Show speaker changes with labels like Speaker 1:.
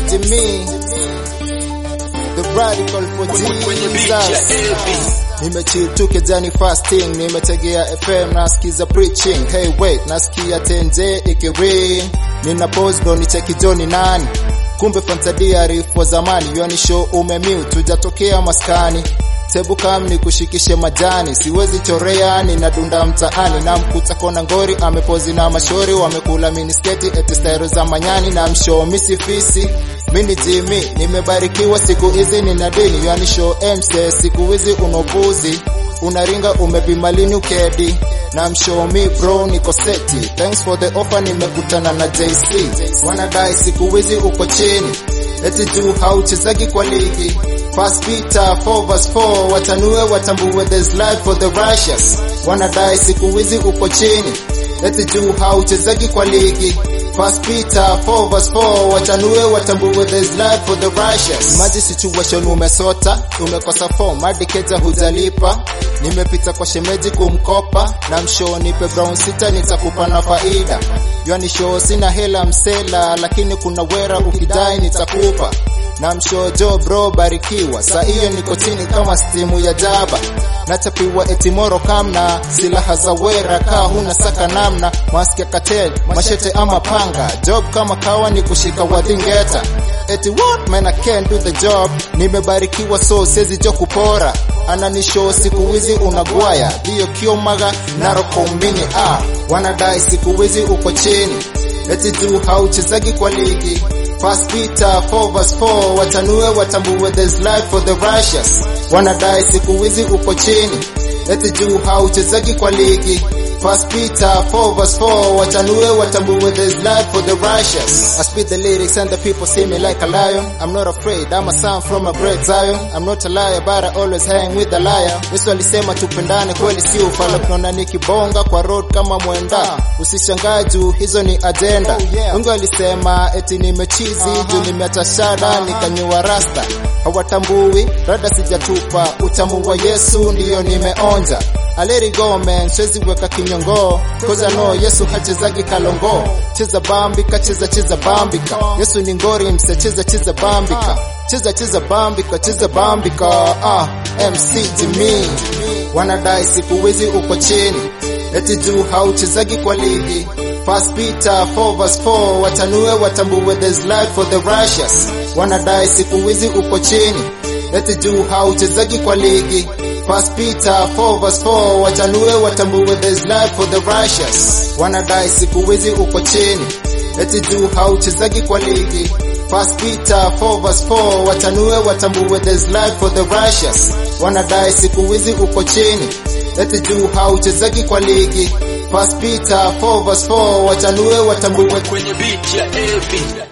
Speaker 1: Jimmy, the radical for Jesus. Nimechill tu kejani fasting, nimetegea FM nasikiza preaching. Hey wait, nasikia tenje ikiring. Nina pose ndo nicheki Johnny nani. Kumbe fantadia arifu wa zamani, yoni show umemiu tujatokea maskani. Tebu kam ni kushikishe majani, siwezi chorea, ninadunda mtaani na mkuta kona ngori, amepozi na mashori, wamekula minisketi eti style za manyani na mshow misifisi. Mini Jimmy, nimebarikiwa siku hizi nina dini, yani show MC, siku hizi unobuzi, unaringa umepima lini ukedi na mshow me bro niko seti, thanks for the offer, nimekutana na JC, wanadai siku hizi uko chini, eti juu hauchezagi kwa ligi First Peter 4 verse 4 watanue watambue there's life for the righteous. Wanadai siku hizi uko chini, eti juu hauchezagi kwa ligi. First Peter 4 verse 4 watanue watambue there's life for the righteous. Maji situation umesota, umekosa form hadi keja hujalipa. Nimepita kwa shemeji kumkopa na mshow nipe brown sita nitakupa na faida. Yoni show sina hela msela, lakini kuna wera ukidai nitakupa na mshojo bro barikiwa, saa hiyo niko chini kama stimu ya jaba, nachapiwa etimoro kamna silaha za wera kaa huna saka namna maski ya katel mashete ama panga job kama kawa ni kushika wadhingeta eti what man I can't do the job, nimebarikiwa so sezi jo kupora ananisho siku hizi unagwaya hiyo kiomaga narokombini ah, wanadai siku hizi uko chini eti juu hauchezagi kwa ligi First Peter 4 verse 4 watanue watambue there's life for the righteous. Wanadai siku hizi uko chini, eti juu hauchezagi kwa ligi. First Peter 4 verse 4 watanue watambue there's life for the righteous. I speak the lyrics and the people see me like a lion. I'm not afraid, I'm a son from a great Zion. I'm not a liar but I always hang with the liar. Yesu alisema tupendane kweli si ufala, tunaona nikibonga kwa road kama mwenda. Usishangae juu hizo ni agenda. Mungu alisema eti nimechizi juu nimeacha shada nikanyua rasta. Hawatambui rada sijatupa, utamu wa Yesu ndiyo nimeonja. I let it go man, siwezi weka kinyongo Cause I know Yesu hachezagi kalongo Cheza bambika, cheza cheza bambika Yesu ni ngori mse, cheza cheza bambika Cheza cheza bambika, cheza bambika ah, MC Jimmy Wanadai siku hizi uko chini Eti juu hauchezagi kwa ligi First Peter 4 verse 4 watanue watambue there's life for the righteous Wanadai siku hizi uko chini Eti juu hauchezagi kwa ligi First Peter 4 verse 4 watanue watambue there's life for the righteous. Wanadai siku hizi uko chini, eti juu hauchezagi kwa ligi. First Peter 4 verse 4 watanue watambue there's life for the righteous. Wanadai siku hizi uko chini, eti juu hauchezagi kwa ligi. First Peter 4 verse 4 watanue watambue
Speaker 2: kwenye beat ya AB